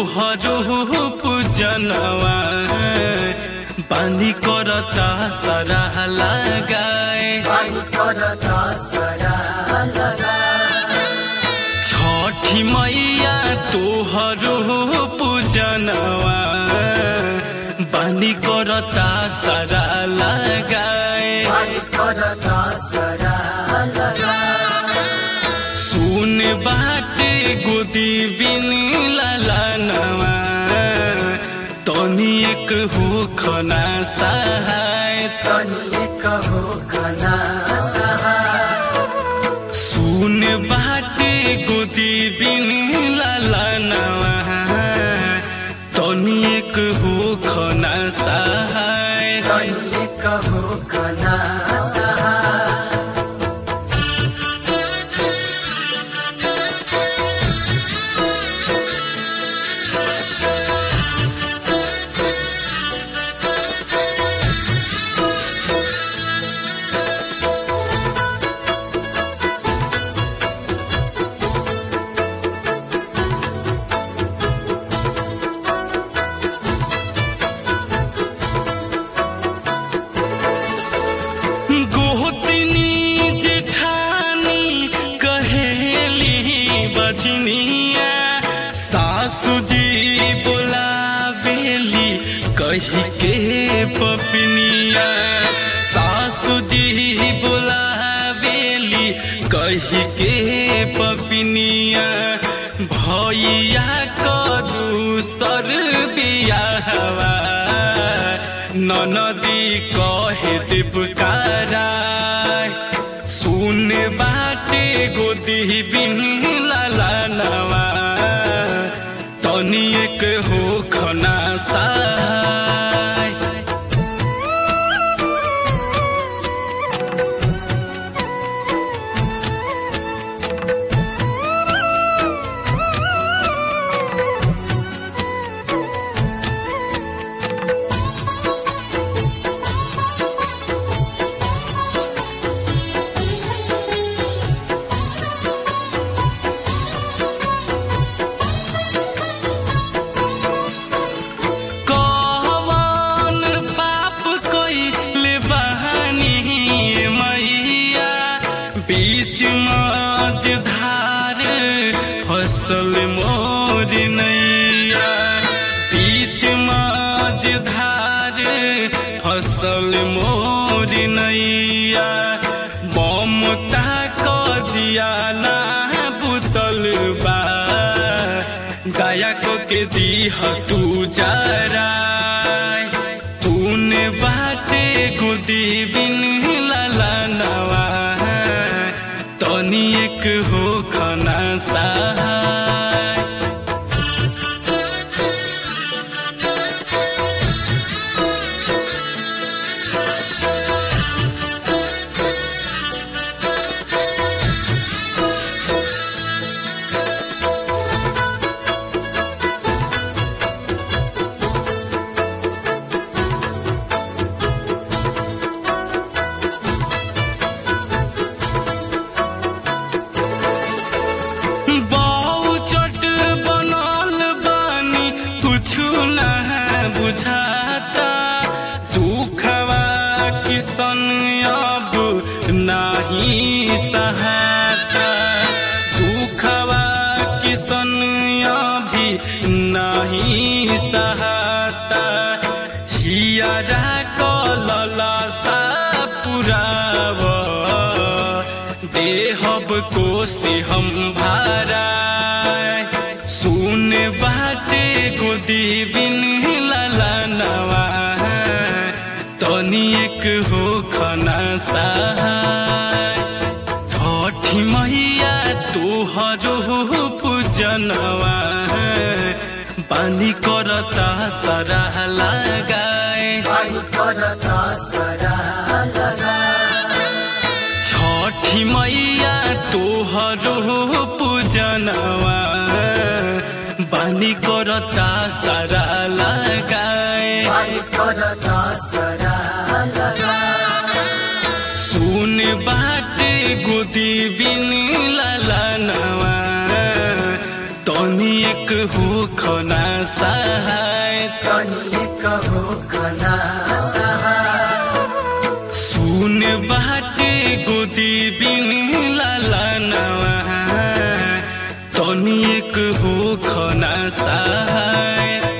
तोहरो पूजनवा बानी करता सारा लगाए छठी मैया तोहरो पूजनवा बानी करता सारा लगाए सुन बाटे गोदी बिन ललनवा तनी एक हो खना सहाय सुन बाटे गोदी बिन ललनवा तनी एक हो खना सहाय गोतनी जेठानी कहेली बजनिया सासू जी बोलावेली कही के पपनिया सासू जी बोलावेली कही के पपनिया भैया कदू सर बियाहवा ननदी कहे देवकारा सुन बाटे गोदी बिन ललनवा तनी एक हो खना साय कवन पाप कइले बहानी मैया बीच मज धार फसल मोर नैया बीच मज धार फसल मोर नैया ममता क दिया ना बुतल बा गाया को के दीह तू जरा तूने बाटे गुदी बिन ललनवा तनी एक हो खना सहाय बहु चट बनल बानी कुछु ना बुझाता दुखवा किसन अब नाही सहाता दुखवा किसन अभी नाही सहाता हियरा कलला सा पुराव देहब कोसे हम भारा सुन बाटे गोदी बिन ललनवा तनी एक हो खना सहाय छठी मैया तोहरो पूजनवा बानी करता सारा लगाए छठी मैया तोहरो पूजनवा बानी करता सारा लगाए सुन बाटे गोदी बिन ललनवा तनी एक एक हो खना सहाय तनिए कहो खना सुन बाटे गोदी बिन लाला नवा तनी एक हो खना सहाय